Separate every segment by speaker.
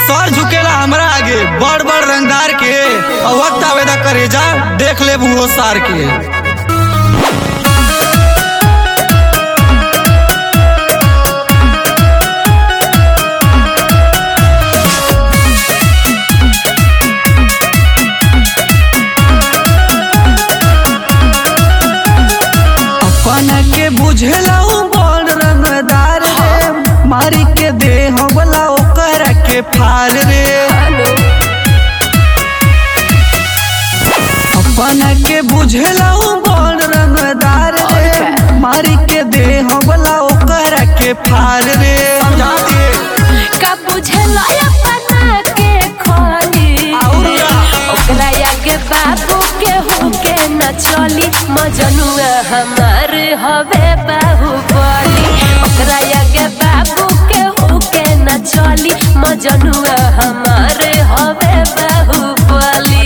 Speaker 1: सर झुकेला हमरा आगे बड़ बड़ रंगदार के और वक्त आवेदा करे जा देख ले वो सार के अपन के बुझेला उ बड़ रंगदार रे मारी के दे हमला ओकर के फार रे अपन के बुझेला उ बड़ रंगदार रे मारी के दे हमला ओकर के फार रे समझा दे
Speaker 2: का बुझेला अपना के खोली
Speaker 1: और का?
Speaker 2: ओकरा आगे बाबू के होके न चली मजनुआ हमार हवे बाहुबली ओकरा आगे बाबू के होके न चली मजनुआ हमार हवे बाहुबली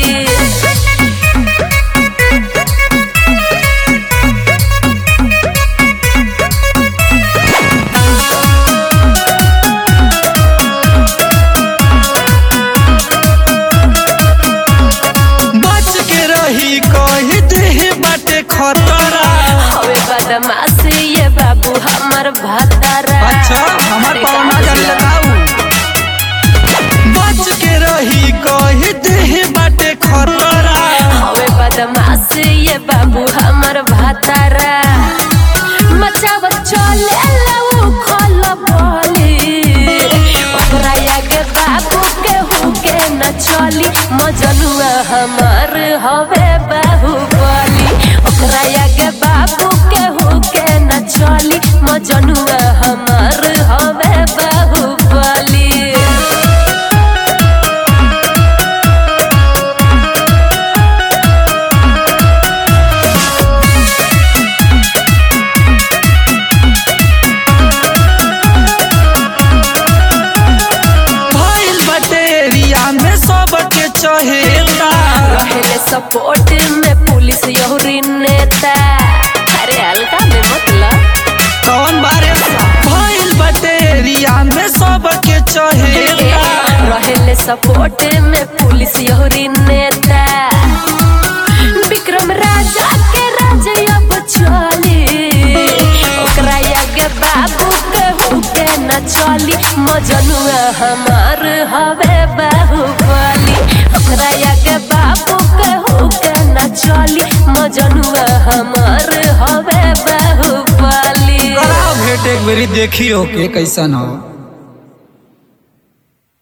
Speaker 1: बच के रही कही दे बाटे खतरा
Speaker 2: हवे बदमाश ये बाबू हमर भतारा
Speaker 1: अच्छा हमार पौना जाने लगाऊ बच के रही कही दे बाटे खतरा
Speaker 2: हवे बदमाश ये बाबू हमर भतारा मचाव चले लऊ खल बोली ओकरा आगे बाबू के हुके न चली मजनुआ हमर हवे बाहुबली ओकरा आगे बाबू के हुके न चली मजनुआ हमर हवे बाहुबली
Speaker 1: भइल बाटे एरिया में सबके चहेता
Speaker 2: रहेले सपोर्ट में पुलिस यहुरी नेता अरे हल्का में मतलब
Speaker 1: कौन बारे भइल बाटे एरिया में सबके चहेता
Speaker 2: रहेले सपोर्ट में पुलिस यहुरी नेता विक्रम राजा के राज अब चली ओकरा आगे बाबू के हुके न चली मजनुआ हमार हवे बाहुबली ओकरा आगे बाबू के हुके न चली मजनुआ हमार हवे बाहुबली
Speaker 1: कराओ भेंट एक बेरी देखियो के कैसन हो